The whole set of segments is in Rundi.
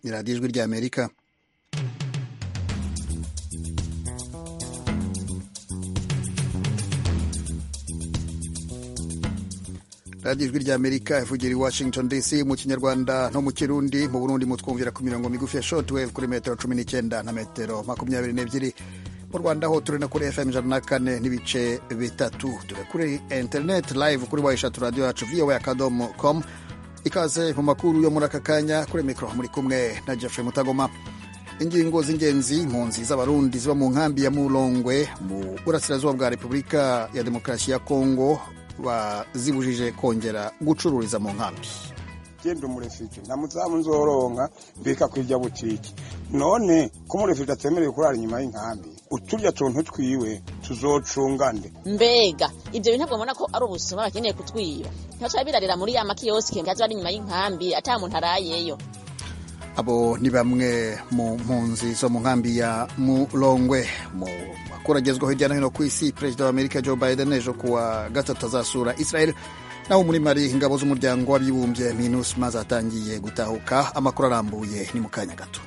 ni radiyo ijwi ry'amerika radiyo ijwi ry'amerika ivugira i washington dc mu kinyarwanda no mu kirundi mu burundi mutwumvira ku mirongo migufi ya shortwave kuri metero cumi n'icyenda na metero makumyabiri n'ebyiri mu rwanda ho turi no kuri fm ijana na kane n'ibice bitatu turi kuri internet live kuri wa eshatu radiyo yacu voa akadomo com ikaze mu makuru yo muri aka kanya kuri mikoro muri kumwe na jeffrey mutagoma ingingo z'ingenzi impunzi z'abarundi ziba mu nkambi ya murongwe mu burasirazuba bwa repubulika ya demokarasi ya kongo bazibujije kongera gucururiza mu nkambi genda umurefite nta muzamu nzoronka mbika kwirya butiki none ko umurefite atemerewe kurara inyuma y'inkambi uturya tuntu twiwe tuzocungande mbega ibyo bintu ntabwo mbona ko ari ubusuma bakeneye kutwiba ntibaca birarira muri ya makiyosike ngazo ari inyuma y'inkambi ata muntu arayeyo abo ni bamwe mu mpunzi zo mu nkambi ya murongwe mu makuru agezweho hirya no hino ku isi perezida wa amerika joe biden ejo kuwa gatatu azasura israel naho muri mari ingabo z'umuryango w'abibumbye minusma zatangiye gutahuka amakuru arambuye ni mu kanya gato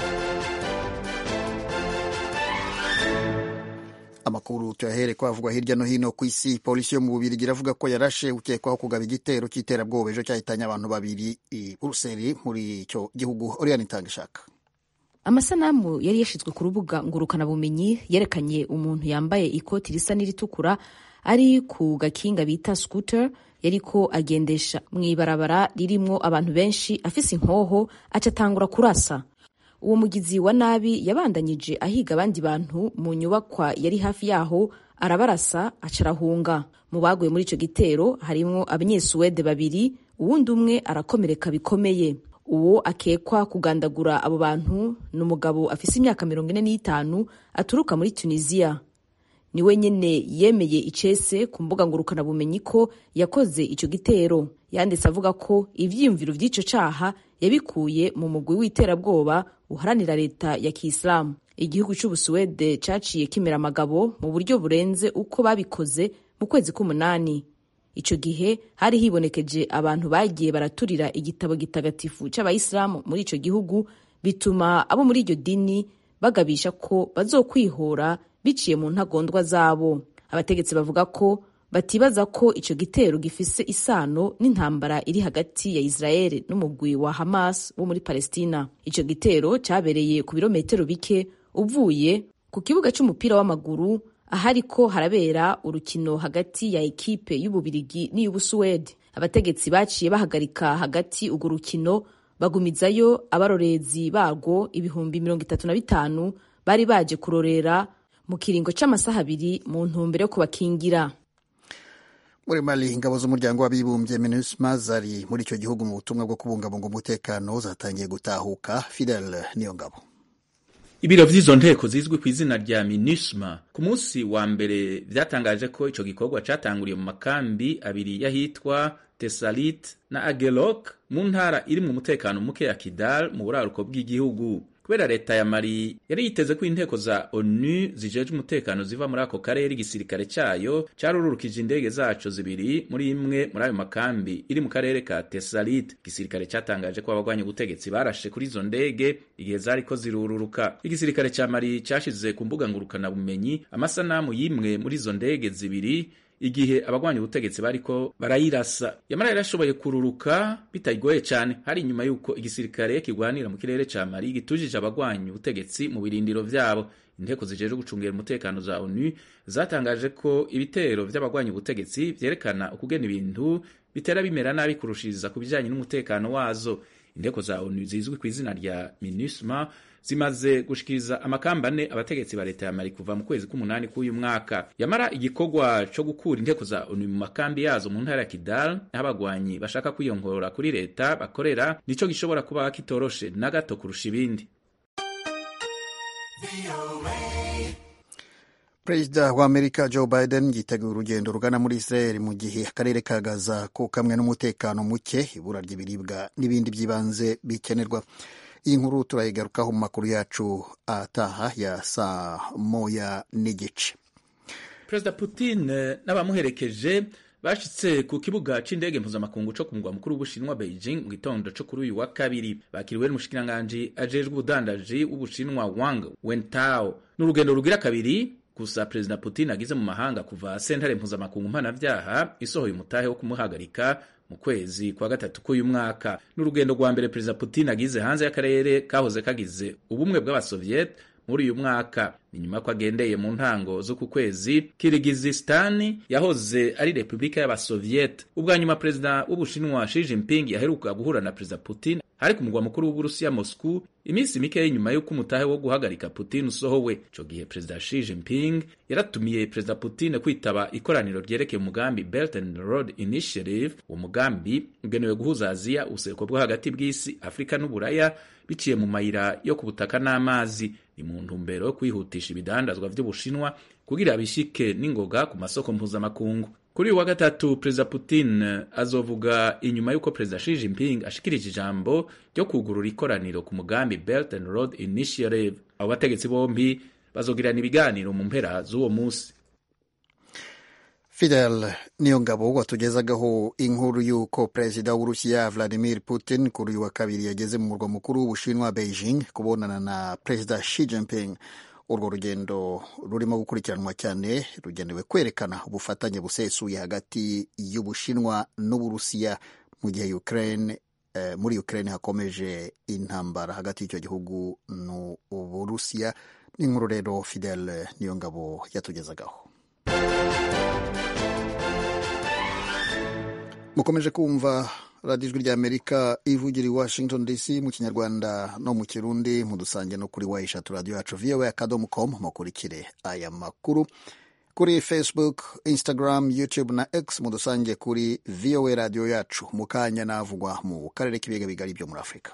amakuru tuyahere ko havugwa hirya no hino ku isi polisi yo mu bubirigi iravuga ko yarashe ukekwaho kugaba igitero cy'iterabwoba ejo cyahitanye abantu babiri i buruseli muri icyo gihugu oriyani itanga ishaka amasanamu yari yashyizwe ku rubuga ngurukanabumenyi yerekanye umuntu yambaye ikoti risa n'iritukura ari ku gakinga bita scooter yariko agendesha mu ibarabara ririmwo abantu benshi afise inkoho aca atangura kurasa uwo mugizi wa nabi yabandanyije ahiga abandi bantu mu nyubakwa yari hafi yaho arabarasa aca arahunga mu baguye muri ico gitero harimwo abanyesuwede babiri uwundi umwe arakomereka bikomeye uwo akekwa kugandagura abo bantu ni umugabo afise imyaka mirongo ine n'itanu aturuka muri tunisiya niwe nyene yemeye icese ku mbuga ngurukanabumenyi ko yakoze ico gitero yanditse avuga ko ivyiyumviro vy'ico caha yabikuye mu mugwi w'iterabwoba uharanira leta ya kisilamu igihugu c'ubusuwede caciye kimera amagabo mu buryo burenze uko babikoze mu kwezi k'umunani ico gihe hari hibonekeje abantu bagiye baraturira igitabo gitagatifu c'abayisilamu muri ico gihugu bituma abo muri iryo dini bagabisha ko bazokwihora biciye mu ntagondwa zabo abategetsi bavuga ko batibaza ko ico gitero gifise isano n'intambara iri hagati ya Israel n'umugwi wa Hamas wo muri Palestina. Ico gitero cabereye ku birometero bike uvuye ku kibuga c'umupira w'amaguru ahariko harabera urukino hagati ya ekipe y'Ububirigi n'iy'Ubusuwede. Abategetsi baciye bahagarika hagati urwo rukino bagumizayo abarorezi barwo ibihumbi mirongo itatu na bitanu bari baje kurorera mu kiringo c'amasaha abiri mu ntumbero yo kubakingira muri mali ingabo z'umuryango w'abibumbye minusma zari muri icyo gihugu mu butumwa bwo kubungabunga umutekano zatangiye gutahuka fidel niyo ngabo ibiro vy'izo nteko zizwi ku izina rya minusma ku munsi wa mbere vyatangaje ko ico gikorwa catanguriye mu makambi abiri y'ahitwa tesalit na agelok mu ntara iri mu mutekano muke ya kidal mu buraruko bw'igihugu kubera leta ya mali yari yiteze ko inteko za onu zijejwe umutekano ziva muri ako karere igisirikare cayo carururukije indege zaco zibiri muri imwe muri ayo makambi iri mu karere ka tesalit igisirikare catangaje ko abagwanya ubutegetsi barashe kuri izo ndege igihe zariko zirururuka igisirikare ca mali cashize ku mbuga ngurukana bumenyi amasanamu y'imwe muri izo ndege zibiri igihe abagwanya ubutegetsi bariko barayirasa yamara yarashoboye kururuka bitagoye cyane hari inyuma y'uko igisirikare kigwanira mu kirere ca mali gitujije abagwanya ubutegetsi mu birindiro vyabo inteko zijejwe gucungira umutekano za onu zatangaje ko ibitero vy'abagwanya ubutegetsi vyerekana ukugena ibintu bitera bimera nabi kurushiriza ku bijanye n'umutekano wazo inteko za onu zizwi ku izina rya minusma zimaze gushikiriza amakamba ane abategetsi ba leta ya mali kuva mu kwezi k'umunani k'uyu mwaka yamara igikorwa co gukura inteko za onu mu makambi yazo mu ntara ya kidal aho abagwanyi bashaka kwiyongorora kuri leta bakorera nico gishobora kuba kitoroshe na gato kurusha ibindi perezida wa amerika joe biden yiteguye urugendo rugana muri israel mu gihe akarere ka gaza ko kamwe n'umutekano muke ibura ry'ibiribwa n'ibindi by'ibanze bikenerwa iyi nkuru turayigarukaho mu makuru yacu ataha ya saa moya n'igice perezida putin n'abamuherekeje bashitse ku kibuga c'indege mpuzamakungu co ku mugwa mukuru w'ubushinwa beijing mu gitondo co kuri uyu wa kabiri bakiriwe n'umushikiranganji ajejwe ubudandaji w'ubushinwa wang wentao n'urugendo rugira kabiri gusa perezida putin agize mu mahanga kuva sentare mpuzamakungu mpanavyaha isohoye umutahe wo kumuhagarika mu kwezi kwa gatatu k'uyu mwaka n'urugendo rwa mbere perezida putin agize hanze y'akarere kahoze kagize ubumwe bw'abasoviet muri uyu mwaka ni nyuma ko agendeye mu ntango z'uku kwezi kirigizistani yahoze ari repubulika y'abasoviet ubwa nyuma perezida w'ubushinwa Xi Jinping yaheruka guhura na perezida putin ari ku mugwa mukuru w'uburusiya moscow iminsi mike nyuma y'uko umutahe wo guhagarika putin usohowe ico gihe perezida Xi Jinping yaratumiye perezida putin kwitaba ikoraniro ryerekeye umugambi Belt and Road Initiative uwo mugambi ugenewe guhuza aziya ubuseruko bwo hagati bw'isi afurika n'uburaya biciye mu mayira yo ku butaka n'amazi ni mu ntumbero yo kwihutisha ibidandazwa vy'ubushinwa kugira bishike n'ingoga ku masoko mpuzamakungu kuri uyu wa gatatu perezida putin azovuga inyuma y'uko perezida Xi Jinping ashikirije ijambo ryo kugurura ikoraniro ku mugambi Belt and Road Initiative abo bategetsi bombi bazogirana ibiganiro mu mpera z'uwo munsi Fidel niyo ngabo watugezagaho inkuru y'uko perezida w'urusiya Vladimir Putin kuri uyu wa kabiri yageze mu murwa mukuru w'ubushinwa Beijing kubonana na perezida Xi Jinping urwo rugendo rurimo gukurikiranwa cyane rugenewe kwerekana ubufatanye busesuye hagati y'ubushinwa n'uburusiya mu gihe Ukraine eh, muri Ukraine hakomeje intambara hagati y'icyo gihugu n'uburusiya n'inkuru rero Fidel niyo ngabo yatugezagaho mukomeje kumva radiyo ijwi ry'amerika ivugira i washington dc mu kinyarwanda no mu kirundi mudusange no kuri wa eshatu radiyo yacu voa akadomo com mukurikire aya makuru kuri facebook instagram youtube na x mudusange kuri voa radiyo yacu mu kanya navugwa mu karere k'ibiyaga bigari byo muri afurika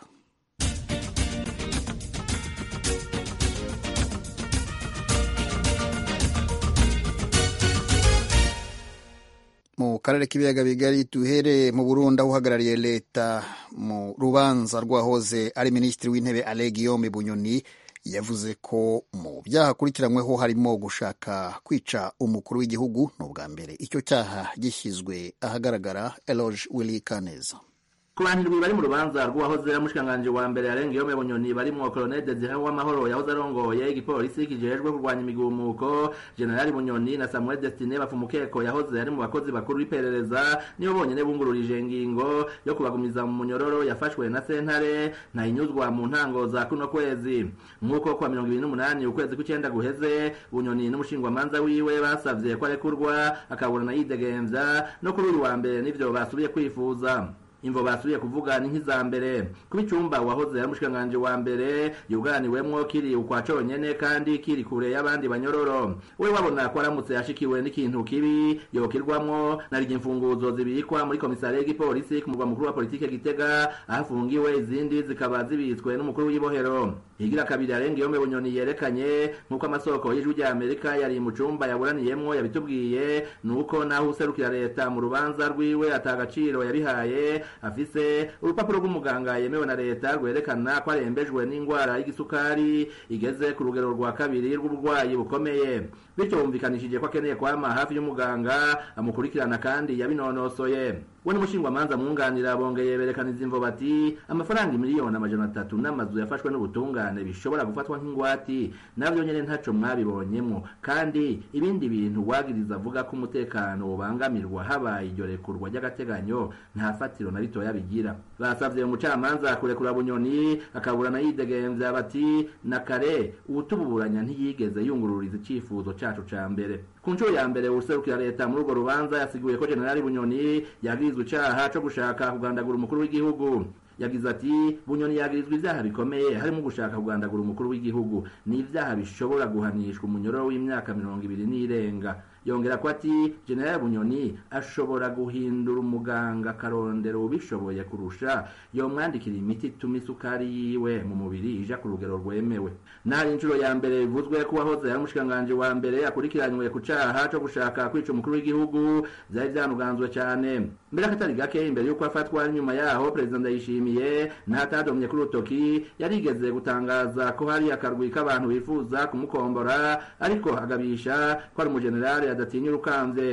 mu karere k'ibiyaga bigari duhere mu burundi aho uhagarariye leta mu rubanza rwahoze ari minisitiri w'intebe ale guillaume bunyoni yavuze ko mu byaha akurikiranyweho harimo gushaka kwica umukuru w'igihugu ni ubwa mbere icyo cyaha gishyizwe ahagaragara eloge willy kaneza ku bantu bari mu rubanza rw'uwahoze ari umushikiranganji wa mbere yarengeyeho bunyoni barimwo colonel desire w'amahoro yahoze arongoye igipolisi kijejwe kurwanya imigumuko generali bunyoni na samuel destine bafumukeko yahoze ari mu bakozi bakuru b'iperereza nibo bonyene bungururije ingingo yo kubagumiza mu munyororo yafashwe na sentare ntayinyuzwa mu ntango za kuno kwezi nk'uko kwa mirongo ibiri n'umunani ukwezi kw'icenda guheze bunyoni n'umushingwamanza wiwe basavye ko arekurwa akaburana yidegemvya no kuri uyu wa mbere nivyo basubiye kwifuza imvo basubiye kuvuga ni nk'iza mbere kuba icumba wahoze ari umushikiranganji wa mbere yuganiwemwo kiri ukwa conyene kandi kiri kure y'abandi banyororo we wabona ko aramutse ashikiwe n'ikintu kibi yokirwamwo narije imfunguzo zibikwa muri komisariya y'igipolisi ku murwa mukuru wa politike gitega aho afungiwe izindi zikaba zibitswe n'umukuru w'ibohero higira kabiri arenga iyo bunyoni yerekanye nk'uko amasoko y'ijwi rya amerika yari mu cumba yaburaniyemwo yabitubwiye nuko naho userukira leta mu rubanza rwiwe atagaciro yabihaye afise urupapuro rw'umuganga yemewe na leta rwerekana ko arembejwe n'indwara y'igisukari igeze ku rugero rwa kabiri rw'uburwayi bukomeye bityo bumvikanishije ko akeneye kwama hafi y'umuganga amukurikirana kandi yabinonosoye we n'umushingwamanza mwunganira bongeye berekaniza imvo bati amafaranga miliyoni amajana atatu n'amazu yafashwe n'ubutungane bishobora gufatwa nk'ingwati navyo nyene ntaco mwabibonyemwo kandi ibindi bintu wagiriza avuga ko umutekano ubangamirwa habaye iryo rekurwa ry'agateganyo nta fatiro na ritoya bigira basavye umucamanza kurekura bunyoni akaburana yidegemvya bati na kare uwutuburanya ntiyigeze yungururiza icifuzo cacu ca mbere ku nshuro ya mbere userukira leta muri urwo rubanza yasiguye ko generali bunyoni yagirizwa icaha co gushaka kugandagura umukuru w'igihugu yagize ati bunyoni yagirizwa ivyaha bikomeye harimo gushaka kugandagura umukuru w'igihugu ni ivyaha bishobora guhanishwa umunyororo w'imyaka mirongo ibiri n'irenga yongera ko ati generali bunyoni ashobora guhindura umuganga akarondera ubishoboye kurusha yomwandikira imiti ituma isukari yiwe mu mubiri ija ku rugero rwemewe nari inshuro ya mbere bivuzwe ko uwahoze ari umushikiranganji wa mbere akurikiranywe ku caha co gushaka kwica umukuru w'igihugu vyari vyanuganzwe cane mbere akatari gake imbere y'uko afatwa nyuma yaho perezida ndayishimiye n'atadomye kuri urutoki yarigeze gutangaza ko hari akarwi k'abantu bifuza kumukombora ariko agabisha ko ari umujenerali adatinya urukamvye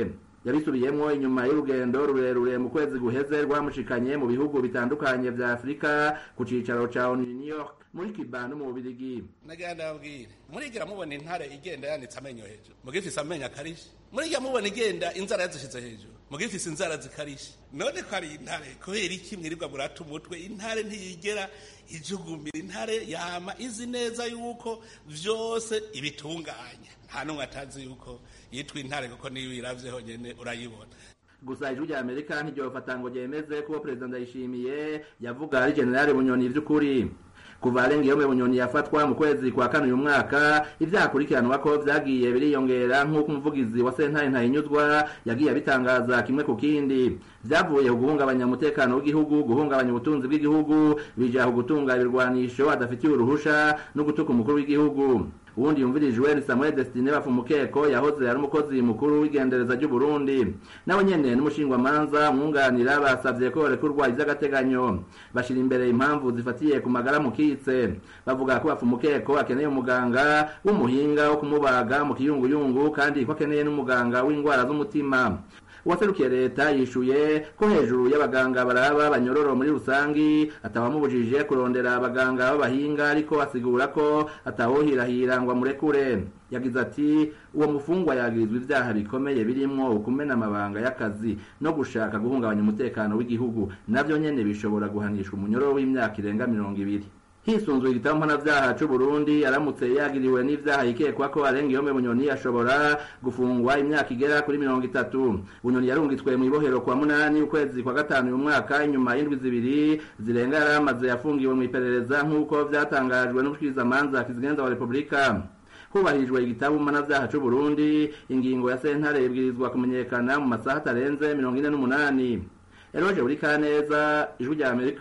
yabisubiyemwo inyuma y'urugendo rurerure mu kwezi guheze rwamushikanye mu bihugu bitandukanye vya afurika ku cicaro ca onu new york muri cuba no mu bubirigi nagira ndababwire murigira mubona intare igenda yanitse amenyo hejuru mugifise amenyo akarishe murigira mubona igenda inzara yazishize hejuru mugifise inzara zikarishe none ko ari intare kubera iki mwirirwa murata umutwe intare ntiyigera ijugumira intare yama izi neza yuko vyose ibitunganya nta n'umwe atazi yuko yitwa intare kuko niyo uyiravye honyene urayibona gusa ijwi rya amerika ntiryofata ngo ryemeze ko perezida ndayishimiye yavuga ari generale bunyoni vy'ukuri kuva arenga iyo bunyoni yafatwa mu kwezi kwa kane uyu mwaka ivyaha akurikiranwa ko vyagiye biriyongera nk'uko umuvugizi wa sentare ntahinyuzwa yagiye abitangaza kimwe ku kindi vyavuye ku guhungabanya umutekano w'igihugu guhungabanya ubutunzi bw'igihugu bija ku gutunga ibirwanisho adafitiye uruhusha no gutuka umukuru w'igihugu uwundi yumvirijwe ni samuel destine bafumukeko yahoze ari umukozi mukuru w'igendereza ry'uburundi nawe nyene n'umushingwamanza umwunganira basavye ko yorekurwa ivy'agateganyo bashira imbere impamvu zifatiye ku magara mukitse bavuga ko bafumukeko akeneye umuganga w'umuhinga wo kumubaga mu kiyunguyungu kandi ko akeneye n'umuganga w'indwara z'umutima uwaserukiye leta yishuye ko hejuru y'abaganga baraba banyororo muri rusangi atawamubujije kurondera abaganga b'abahinga ariko asigura ko atawohirahira ngo amurekure yagize ati uwo mufungwa yagirizwa ivyaha bikomeye birimwo ukumena amabanga y'akazi no gushaka guhungabanya umutekano w'igihugu navyo nyene bishobora guhanishwa umunyororo w'imyaka irenga mirongo ibiri hisunzwe igitabo mpanavyaha c'uburundi aramutse yagiriwe n'ivyaha yikekwa ko arenga ihome bunyoni ashobora gufungwa imyaka igera kuri mirongo itatu bunyoni yarungitswe mw'ibohero kwa munani ukwezi kwa gatanu uyu mwaka inyuma y'indwi zibiri zirenga yari amaze yafungiwe mw'iperereza nk'uko vyatangajwe n'umushikirizamanza kizigenza wa repubulika hubahirijwe igitabo mpanavyaha c'uburundi ingingo ya sentare ibwirizwa kumenyekana mu masaha atarenze mirongo ine n'umunani eroje buri kaneza ijwi rya amerika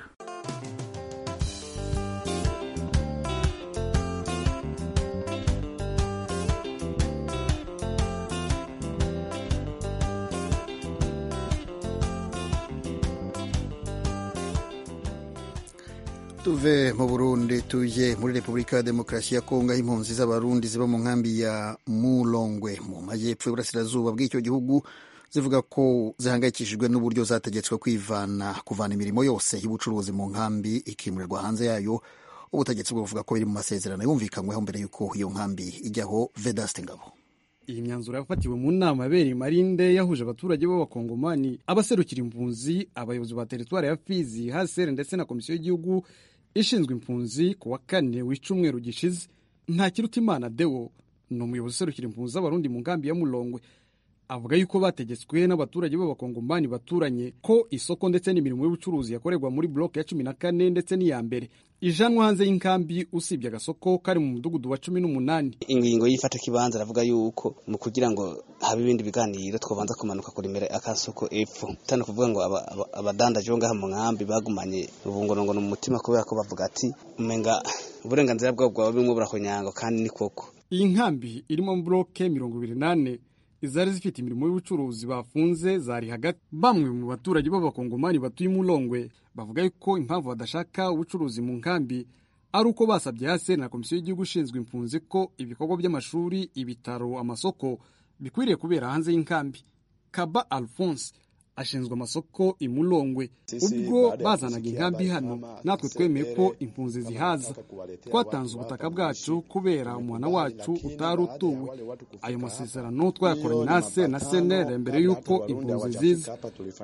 tuve mu burundi tuje muri repubulika ya demokarasi ya kongo aho impunzi z'abarundi ziba mu nkambi ya mulongwe mu majyepfo y'uburasirazuba bw'icyo gihugu zivuga ko zihangayikishijwe n'uburyo zategetswe kwivana kuvana imirimo yose y'ubucuruzi mu nkambi ikimurirwa hanze yayo ubutegetsi buvuga ko biri mu masezerano yumvikanyweho mbere y'uko iyo nkambi ijyaho vedaste ngabo iyi myanzuro yafatiwe mu nama yabereye marinde yahuje abaturage b'abakongomani abaserukira impunzi abayobozi ba teritwari ya fizi hasere ndetse na komisiyo y'igihugu ishinzwe impunzi ku wa kane w'icumweru gishize ntakirutimana deo ni umuyobozi userukira impunzi z'abarundi mu nkambi ya mulongwe avuga yuko bategetswe n'abaturage b'abakongomani baturanye ko isoko ndetse n'imirimo y'ubucuruzi yakorerwa muri bloke ya cumi na kane ndetse n'iya mbere ijanwa hanze y'inkambi usibye agasoko kari mu mudugudu wa cumi n'umunani ingingo y'ifata kibanza aravuga yuko mu kugira ngo habe ibindi biganiro twabanza kumanuka kuremera akasoko epfo tano kuvuga ngo abadandaje bo ngaha mu nkambi bagumanye ubungorongono mu mutima kubera ko bavuga ati umenga uburenganzira bwabo bwaba bimwe burahonyanga kandi ni koko iyi nkambi irimo bloke mirongo ibiri nane izari zifite imirimo y'ubucuruzi bafunze zari hagati bamwe mu baturage b'abakongomani batuye umulongwe bavuga yuko impamvu badashaka ubucuruzi mu nkambi ari uko basabye hasi na komisiyo y'igihugu ishinzwe impunzi ko ibikorwa by'amashuri ibitaro amasoko bikwiriye kubera hanze y'inkambi kaba alphonse ashinzwe amasoko imulongwe ubwo bazanaga inkambi hano natwe twemeye ko impunzi zihaza twatanze ubutaka bwacu kubera umwana wacu utari utuwe ayo masezerano twayakoranye na ACR na CNR mbere y'uko impunzi ziza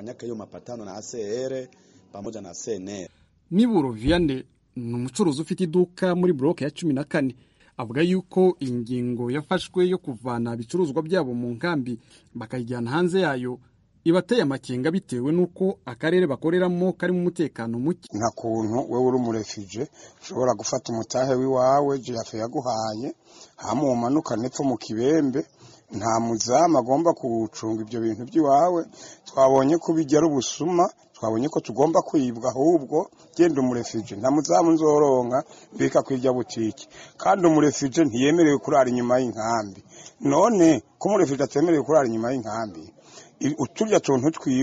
Miburo Vianney ni umucuruzi ufite iduka muri bloke ya cumi na kane avuga yuko iyi ngingo yafashwe yo kuvana ibicuruzwa byabo mu nkambi bakayijyana hanze yayo ibateye amakenga bitewe n'uko akarere bakoreramo karimo umutekano muke nta kuntu wowe uri umurefije ushobora gufata umutahe w'iwawe jirafe yaguhaye hama umanukane epfo mu kibembe nta muzamu agomba kuwucunga ibyo bintu by'iwawe twabonye ko bijya ari ubusuma twabonye ko tugomba kwibwa ahubwo genda umurefije nta muzamu nzoronka mbika kwirya butike kandi umurefije ntiyemerewe kurara inyuma y'inkambi none ko umurefije atemerewe kurara inyuma y'inkambi uturya tuntu twiwe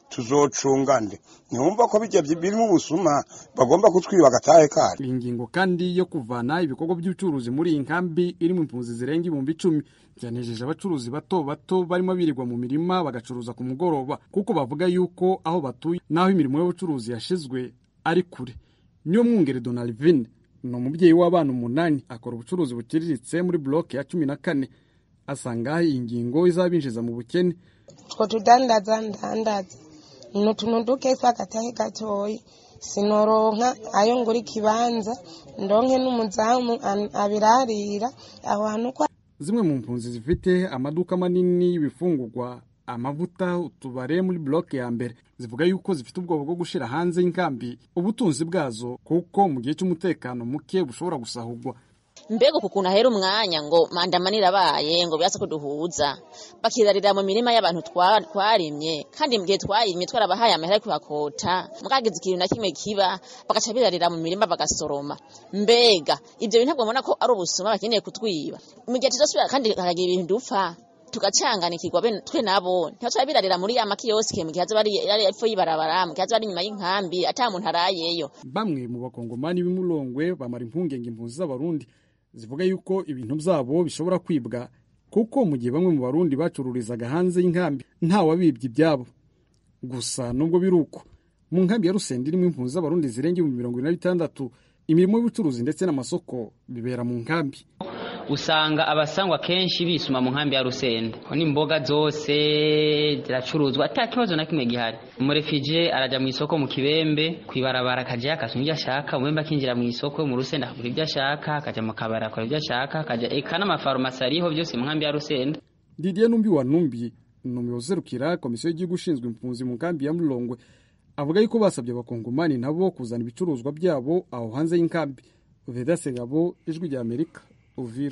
tuzocunga nde ntiwumva ko bijya birimo ubusuma bagomba kutwiba agatahe kari iyi ngingo kandi yo kuvana ibikorwa by'ubucuruzi muri iyi nkambi iri mu impunzi zirenga ibihumbi icumi byanejeje abacuruzi bato bato barimo birirwa mu mirima bagacuruza ku mugoroba kuko bavuga yuko aho batuye n'aho imirimo y'ubucuruzi yashizwe ari kure niyo mwungere donalvin ni umubyeyi w'abana umunani akora ubucuruzi buciriritse muri buroke ya cumi na kane asanga iyi ngingo izabinjiza mu bukene two tudandaza ndandaza ni utuntu dukese agatahe gatoyi sinoronka ayo ngura ikibanza ndonke n'umuzamu abirarira aho hantu kwa zimwe mu mpunzi zifite amaduka manini y'ibifungurwa amavuta utubare muri buroke ya mbere zivuga yuko zifite ubwoba bwo gushyira hanze y'inkambi ubutunzi bwazo kuko mu gihe cy'umutekano muke bushobora gusahurwa mbega uku kuntu ahera umwanya ngo mandamanira abaye ngo birasa ko duhuza bakirarira mu mirima y'abantu twarimye kandi mu gihe twarimye twarabahaye amahera yo kuhakota mwagize ikintu na kimwe kiba bagaca birarira mu mirima bagasoroma mbega ibyo bintu ntabwo mubona ko ari ubusuma bakeneye kutwiba mu gihe tuzosubira kandi hakagira ibintu dupfa tugacanganikirwa twe nabo ntibaca birarira muri ya makiyosike mu gihe aza bari epfo y'ibarabara mu gihe aza bari inyuma y'inkambi ata muntu arayeyo bamwe mu bakongomani b'imurongwe bamara impungenge impunzi z'abarundi zivuga yuko ibintu byabo bishobora kwibwa kuko mu gihe bamwe mu barundi bacururizaga hanze y'inkambi ntawabibye ibyabo gusa nubwo biri uko mu nkambi ya rusenda irimo impunzi z'abarundi zirenga ibihumbi mirongo ine na bitandatu imirimo y'ubucuruzi ndetse n'amasoko bibera mu nkambi usanga abasangwa kenshi bisuma mu nkambi ya rusenda n'imboga zose ziracuruzwa ata kibazo na kimwe gihari umurefije arajya mu isoko mu kibembe kwibarabara akajya akasoma ibyo ashaka umwembe akinjira mu isoko mu rusenda akagura ibyo ashaka akajya mu kabari akora ibyo ashaka akajya eka n'amafarumasi ariho byose mu nkambi ya rusenda didier numbi wa numbi ni umuyobozi userukira komisiyo y'igihugu ishinzwe impunzi mu nkambi ya murongwe avuga yuko basabye abakongomani nabo kuzana ibicuruzwa byabo aho hanze y'inkambi veda segabo ijwi rya amerika uvira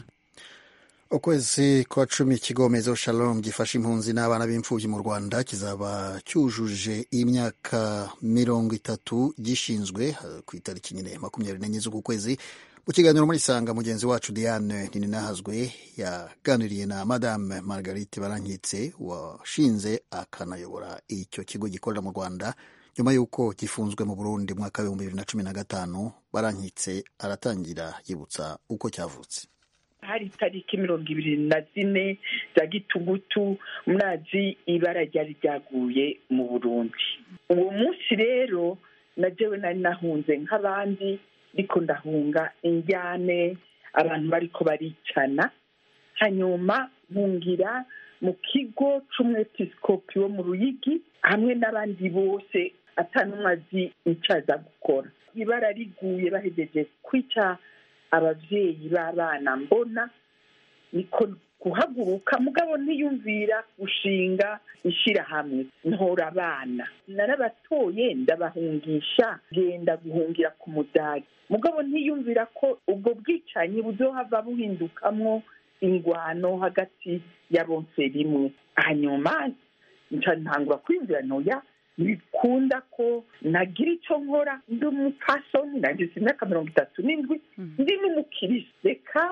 ukwezi kwa cumi ikigo mezo shalom gifasha impunzi n'abana b'imfubyi mu rwanda kizaba cyujuje imyaka mirongo itatu gishinzwe ku itariki nyine makumyabiri n'enye z'uku kwezi mu kiganiro muri sanga mugenzi wacu diane ninahazwe yaganiriye na madame margarite barankitse washinze akanayobora icyo kigo gikorera mu rwanda nyuma y'uko gifunzwe mu burundi mu mwaka w'ibihumbi bibiri na cumi na gatanu barankitse aratangira yibutsa uko cyavutse hari itariki mirongo ibiri na zine za gitugutu murazi ibara ryari ryaguye mu burundi uwo munsi rero na jewe nari nahunze nk'abandi ariko ndahunga injyane abantu bariko baricana hanyuma nkungira mu kigo c'umwepiskopi wo mu ruyigi hamwe n'abandi bose atanumwe azi icyo aza gukora ibara riguye bahejeje kwica ababyeyi b'abana mbona niko guhaguruka mugabo ntiyumvira gushinga ishyirahamwe ntora abana narabatoye ndabahungisha genda guhungira ku mudari mugabo ntiyumvira ko ubwo bwicanyi buzohava buhindukamwo ingwano hagati ya bonse rimwe hanyuma ntangura kwiyumvira ntoya bikunda ko nagira icyo nkora ndi umupfasoni nagize imyaka mirongo itatu n'indwi ndi n'umukirisi reka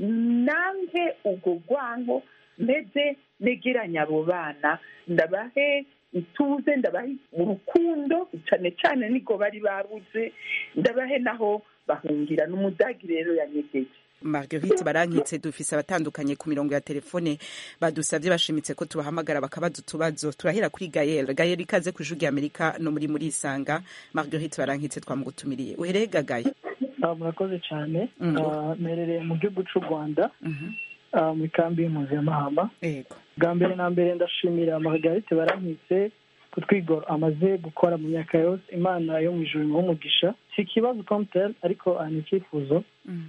nange ubwo rwango meze negeranya abo bana ndabahe ituze ndabahe urukundo cyane cyane niko bari babuze ndabahe naho bahungira n'umudagi rero yanyegeje marguerite barankitse dufise abatandukanye ku mirongo ya telefone badusabye bashimitse ko tubahamagara bakabaza utubazo turahera kuri gayel gayel ikaze ku ijwi amerika no muri muri isanga marguerite barankitse twamugutumiriye uhereye gagaye murakoze cyane mperereye mu gihugu cy'u rwanda muri kambi y'impunzi ya mahama bwa mbere na mbere ndashimira margarite barankitse ku twigoro amaze gukora mu myaka yose imana yo mu ijoro umugisha si ikibazo komuteri ariko ni icyifuzo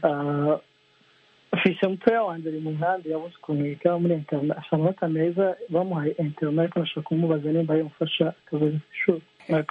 fise mutoya wanjye ari mu nkambi yabuze ukuntu yiga muri internet afite amanota meza bamuhaye internet ariko nashaka kumubaza nimba yamufasha akabaza ishuri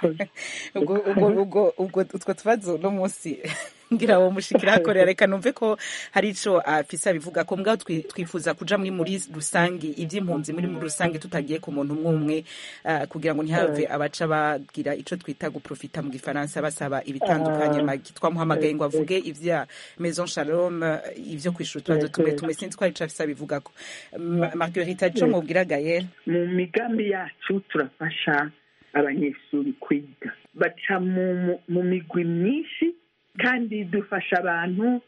ubwo utwo tubazo uno munsi ngira uwo mushikira hakorera reka numve ko hari ico afise abivuga ko mbwa twifuza kuja muri muri rusange ivy'impunzi muri muri rusange tutagiye ku muntu umwe umwe kugira ngo ntihave abaca bagira ico twita guprofita mu gifaransa basaba ibitandukanye magi twamuhamagaye ngo avuge ivya maison shalom ivyo kwishura utubazo tumwe tumwe sinzi ko hari ico afise abivuga ko marguerite ico mubwira gayel mu migambi yacu turafasha abanyeshuri kwiga baca mu migwi myinshi kandi dufasha abantu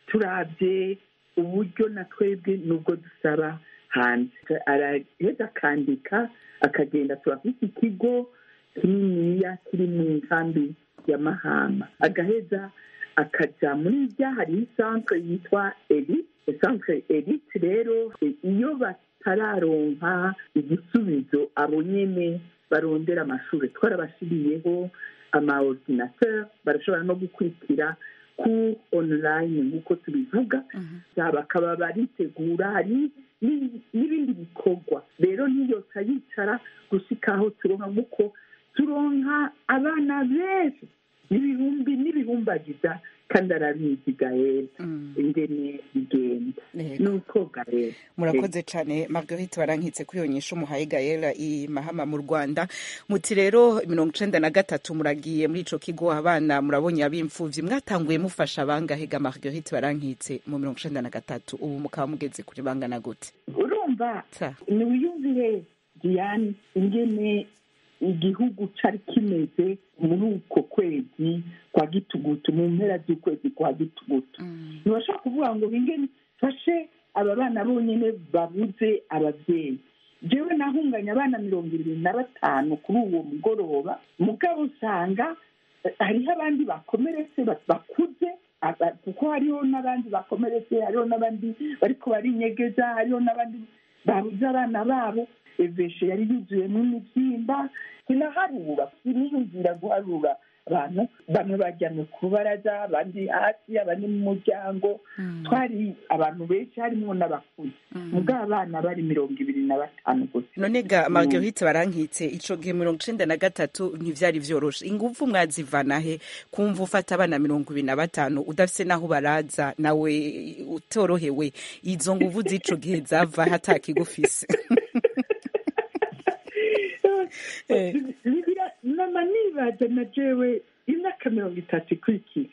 turabye uburyo na twebwe nubwo dusaba hanze araheza akandika akagenda turafite ikigo kininiya kiri mu nkambi ya mahama agaheza akajya muri rya hariho isantere yitwa elite isantere elite rero iyo batararonka igisubizo abo nyine barondera amashuri twarabashyiriyeho ama ordinateur barashobora no gukurikira ku online nk'uko tubivuga bakaba baritegura hari n'ibindi bikorwa rero ntiyose yicara gushyikaho turonka nk'uko turonka abana benshi n'ibihumbi n'ibihumbagiza kandi arabizi gael ingene bigenda nuko gael murakoze cyane marguerite barankitse kuri iyo nyisho umuhaye gael i mahama mu rwanda muti rero mirongo icenda na gatatu muragiye muri ico kigo abana murabonye ab'imfuvyi mwatanguye mufasha abangahe ga marguerite barankitse mu mirongo icenda na gatatu ubu mukaba mugeze kuri bangana gute urumva niwiyumvire diane ingene igihugu cari kimeze muri uko kwezi kwa gitugutu mu mpera z'ukwezi kwa gitugutu ntibashobora kuvuga ngo ingene fashe aba bana bonyine babuze ababyeyi jewe nahunganye abana mirongo irindwi na batanu kuri uwo mugoroba mugabo usanga hariho abandi bakomeretse bakuze kuko hariho n'abandi bakomeretse hariho n'abandi bariko barinyegeza hariho n'abandi babuze abana babo eveshe yari yuzuyemo imibyimba sinaharura siniyumvira guharura abantu bamwe bajyamye ku baraza abandi hasi abandi mu muryango twari abantu benshi harimo n'abakuze mubwo abana bari mirongo ibiri na batanu gusa none ga marguerite barankitse ico gihe mirongo icenda na gatatu ntivyari vyoroshe inguvu mwazivana he kumva ufata abana mirongo ibiri na batanu udafise naho baraza nawe utorohewe izo nguvu z'ico gihe zava hatakigufise nama nibaza na jewe imyaka mirongo itatu ikurikira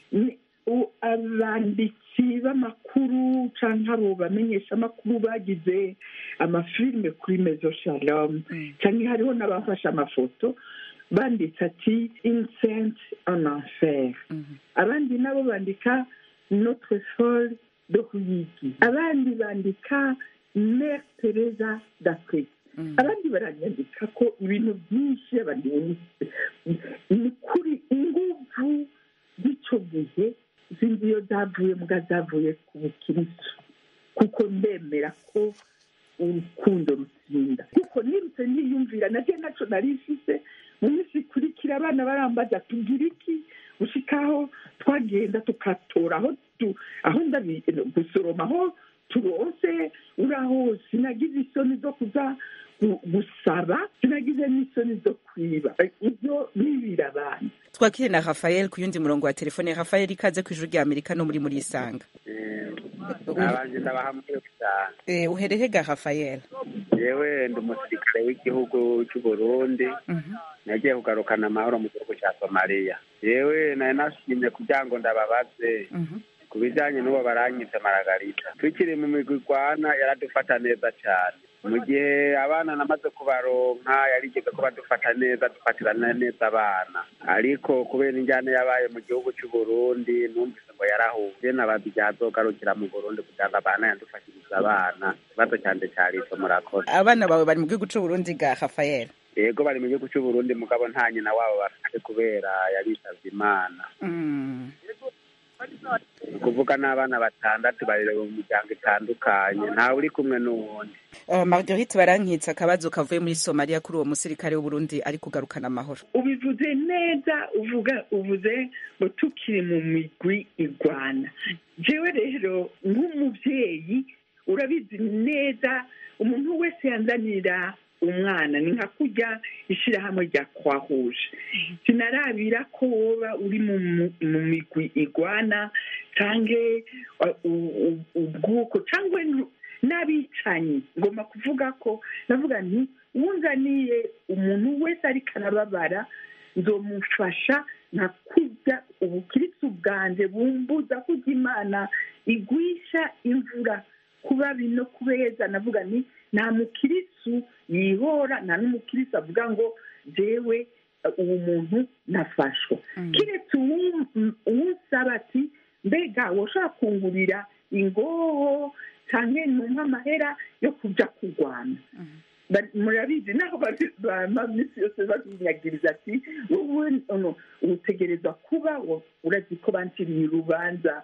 abanditsi b'amakuru cyangwa abo bamenyesha amakuru bagize amafilime kuri mezo shalom cyangwa hariho n'abafashe amafoto banditse ati insenti en enfer abandi nabo bandika notre folle de ruyigi abandi bandika mère teresa d'afrique abandi baranyandika ko ibintu byinshi abandi ni kuri inguvu z'icyo gihe zindi iyo zavuye mbwa zavuye ku bukirisitu kuko ndemera ko urukundo rutsinda kuko nirutse niyumvira nabyo nacyo nari ifite mu minsi ikurikira abana barambaza tugira iki gushikaho twagenda tukatora aho aho gusoroma aho turose uraho sinagize isoni zo kuza gusaba sinagize n'isoni zo kwiba ibyo nibira abantu twakire na rafael ku yundi murongo wa telefone rafael ikaze ku ijuru rya amerika no muri muri isanga abanje ndabahamwe cyane uherehe ga rafael yewe ndi umusirikare w'igihugu cy'u burundi nagiye kugarukana amahoro mu gihugu cya somaliya yewe nari nashimye kugira ngo ndababaze ku bijyanye n'uwo baranyitse maragarita tukiri mu migwi igwana yaradufata neza cyane mu gihe abana namaze kubaronka yarigeze ko badufata neza dufatirana neza abana ariko kubera injyana yabaye mu gihugu cy'u Burundi numvise ngo yarahuye nabazi igihe azogarukira mu Burundi kugira ngo abana yadufashirize abana ikibazo cyane cyari ico murakoze abana bawe bari mu gihugu cy'u Burundi ga Rafael yego bari mu gihugu cy'u Burundi mugabo nta nyina wabo bafite kubera yarisavye imana ni ukuvuga n'abana batandatu barerera mu miryango itandukanye ntawe uri kumwe n'uwundi marguerite barankitse akabazo kavuye muri somaliya kuri uwo musirikare w'uburundi ari kugarukana amahoro ubivuze neza uvuga uvuze ngo tukiri mu migwi igwana jewe rero nk'umubyeyi urabizi neza umuntu wese yanzanira umwana ni nka kurya ishyirahamwe rya kwahuje sinarabira ko woba uri mu migwi igwana cyangwa ubwuko cyangwa n'abicanyi ngomba kuvuga ko navuga nti wunzaniye umuntu wese ariko arababara nzomufasha nka kurya ubukirisi bwanjye bumbuza kurya imana igwisha imvura kuba bino kubeza navuga ni nta mukirisu yihora nta n'umukirisu avuga ngo jewe uwo muntu nafashwa kiretse uwusaba ati mbega woshobora kungurira ingoho cyangwa numva amahera yo kujya kurwana murabizi naho bama minsi yose babinyagiriza ati wowe utegereza kuba urazi ko banciriye urubanza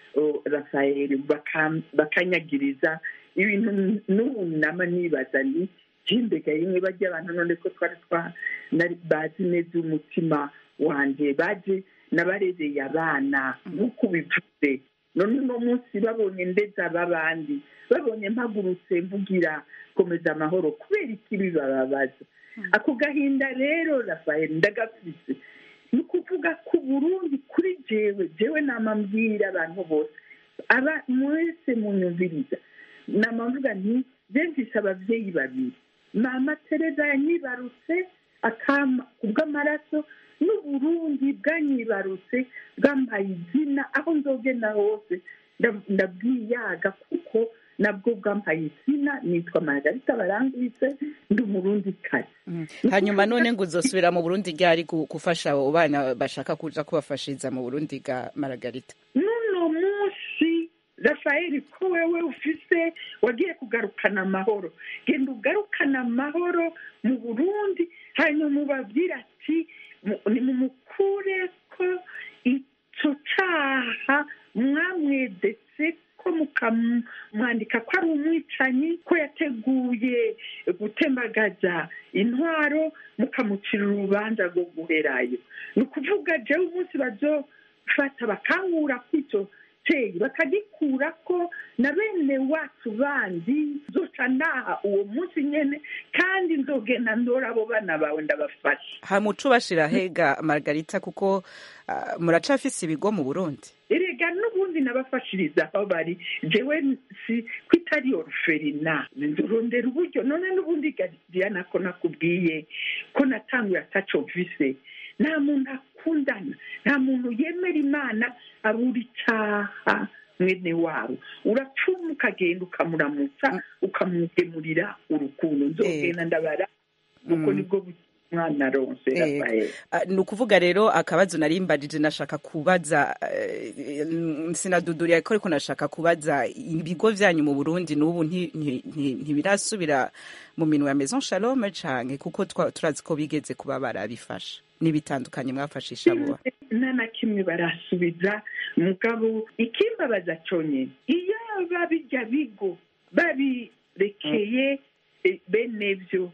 rafayeli bakanyagiriza ibintu n'ubu nama nibaza ni jimbega rimwe bajya abantu none ko twari twa bazi neza umutima wanjye baje nabarezeye abana nk'uko ubivuze none uno munsi babonye ndetse ab'abandi babonye mpagurutse mvugira komeza amahoro kubera ikibi bababaza ako gahinda rero rafayeli ndagafise ni ukuvuga ko burundi kuri jewe jewe namambwira abantu bose aba mwese munyumviriza namamvuga nti mfise ababyeyi babiri mama tereza yanyibarutse akama kubw'amaraso n'uburundi bwanyibarutse bwambaye izina aho nzogenda hose ndabwiyaga kuko nabwo bwampaye izina nitwa margarita barangwitse ndi umurundi kare hanyuma none ngo uzosubira mu burundi ryari gufasha abo bana bashaka kuja kubafashiriza mu burundi bwa margarita n'uno munsi rafayeli ko wewe ufise wagiye kugarukana amahoro genda ugarukana amahoro mu burundi hanyuma ubabwira ati nimumukure ko icyo caha mwamwedetse ko mukamwandika ko ari umwicanyi ko yateguye gutembagaza intwaro mukamucira urubanza rwo guherayo ni ukuvuga jewe umunsi bazofata bakangura kw'icyo teye bakagikura ko na bene wacu bandi zoca naha uwo munsi nyene kandi nzogenda ndora abo bana bawe ndabafasha hamuca ubashira hega margarita kuko uh, muracafise ibigo mu burundi erega n'ubundi nabafashiriza aho bari jewe si ko itari oruferina ndurondera uburyo none n'ubundi diana ko nakubwiye ko natanguye ataco mvise nta muntu akundana nta muntu yemera imana abura icyaha mwene wabo uracuma ukagenda ukamuramutsa ukamugemurira urukundo nzogenda ndabara kuko nibwo mwana ronse rafael ni ukuvuga rero akabazo nari mbajije nashaka kubaza sinaduduriye ko ariko nashaka kubaza ibigo byanyu mu burundi n'ubu ntibirasubira mu minwe ya maison shalome canke kuko turazi ko bigeze kuba barabifasha n'ibitandukanye mwafashisha buba nta na kimwe barasubiza mugabo ikimbabaza conyine iyo babijya bigo babirekeye bene byo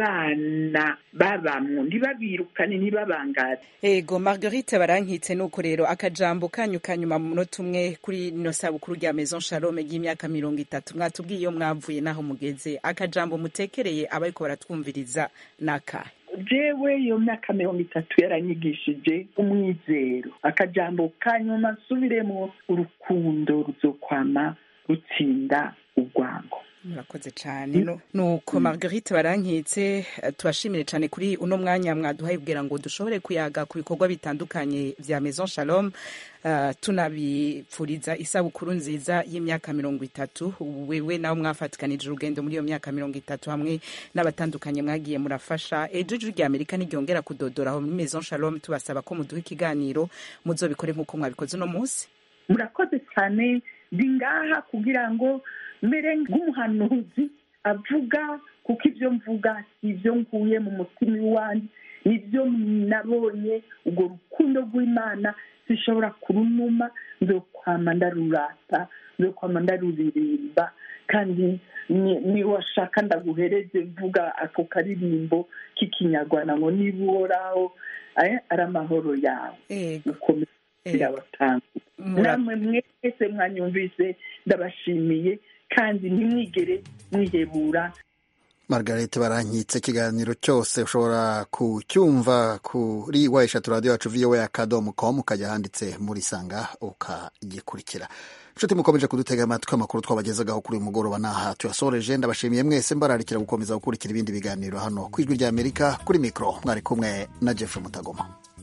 abana babamwo ntibabirukane ntibabangaze ego marguerite barankitse nuko rero akajambo kanyu kanyuma mu munota umwe kuri ino sabukuru rya maison shalome ry'imyaka mirongo itatu mwatubwiye iyo mwavuye n'aho mugeze akajambo mutekereye abariko baratwumviriza n'akahe jewe iyo myaka mirongo itatu yaranyigishije umwizero akajambo kanyuma nsubiremo urukundo ruzokwama rutsinda urwango murakoze cyane nuko marguerite barankitse tubashimire cyane kuri uno mwanya mwaduhaye kugira ngo dushobore kuyaga ku bikorwa bitandukanye bya maison shalom uh, tunabipfuriza isabukuru nziza y'imyaka mirongo itatu wewe nawe mwafatikanije urugendo muri iyo myaka mirongo itatu hamwe n'abatandukanye mwagiye murafasha ejo ijwi rya amerika ntiryongera kudodora aho muri maison shalom tubasaba ko muduha ikiganiro muzobikore nk'uko mwabikoze uno munsi murakoze cyane ndi ngaha kugira ngo mbere nk'umuhanuzi avuga kuko ibyo mvuga si ibyo nkuye mu mutima iwanjye nibyo nabonye urwo rukundo rw'imana zishobora kurunuma nzokwama ndarurata nzokwama ndaruririmba kandi niwashaka ndaguhereze mvuga ako karirimbo k'ikinyarwanda ngo niba uhoraho ari amahoro yawe ukomeza irabatanga namwe mwese mwanyumvise ndabashimiye kandi ntimwigere mwihebura margarete barankitse ikiganiro cyose ushobora kucyumva kuri wa eshatu radiyo yacu vowa akadomo komu ukajya handitse muri sanga ukagikurikira inshuti mukomeje kudutega amatwi amakuru twabagezagaho kuri uyu mugoroba n'aha tuyasoreje ndabashimiye mwese mbararikira gukomeza gukurikira ibindi biganiro hano ku ijwi ry'amerika kuri mikoro mwari kumwe na jeff mutagoma